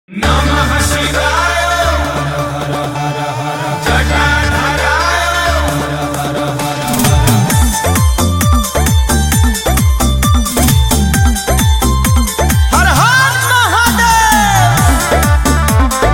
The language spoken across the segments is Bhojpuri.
नमः शिवाय जटाधराय हर हर महादेव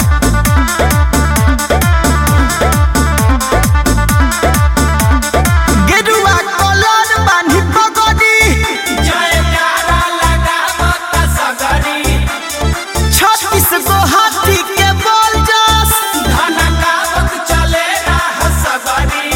गेरुआ कलर बान्हि पगड़ी जयकारा लगावत सगरी छत्तीस गो हाथी के बोल जस धनकावत चले राह सगरी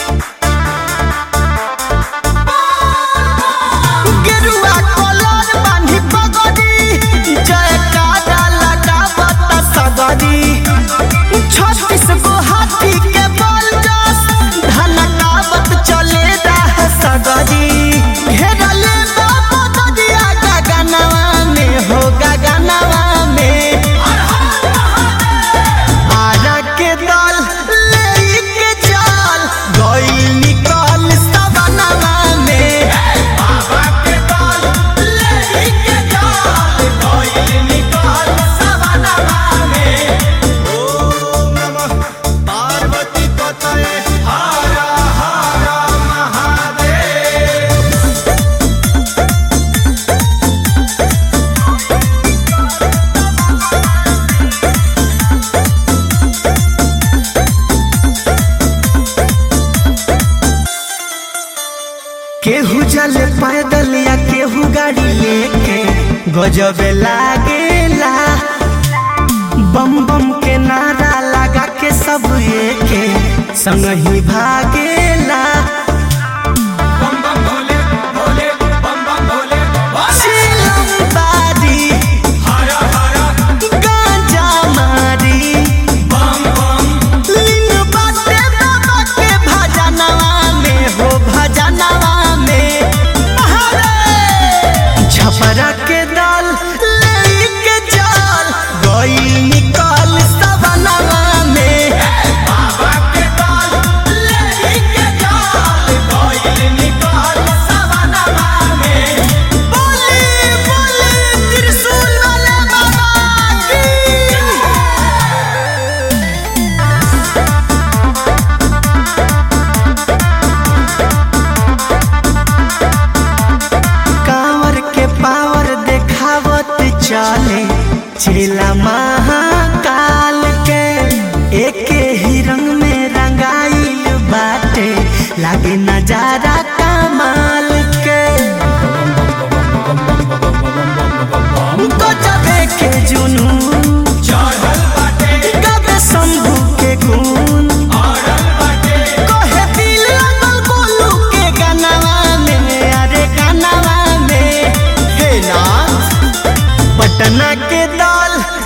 गेरुआ कलर बान्हि पगड़ी जयकारा लगावत सगरी छत्तीस गो हाथी के बोल जस धनकावत चले राह सगरी घेरले बाबा ददिया गगनवा में हो गगनवा में आरा के दल लेके चल गइल निकल सवनवा में बाबा के दल लेके चल गइल निकल सवनवा में ओम नमः पार्वती पतये हर हर महादेव केहू जले पैदल या केहू गाड़ी लेके गजब लागेला बम बम के नारा लगा के सब एके संग ही भागेला बम बम भोले भोले बम बम भोले भोले चिलम बारी हर हर गांजा मारी बम बम लिंग बाटे बाबा के भजनवा में हो भजनवा में छपरा के दाल लेके चल गई निकल सवनवा में बाबा के दल लेके चल गइल निकल सवनवा में बोली बोली त्रिशूल वाले बाबा की कांवर के पावर देखावत चले चेला महाकाल के एके ही रंग में रंगाइल बाटे लागे नजारा कमाल के गजबे के जुनून चढ़ल बाटे गबे शंभू के गुण अड़ल बाटे कहे दिल लगल गोलू के गनवा में अरे गनवा में हे नाथ पटना के दाल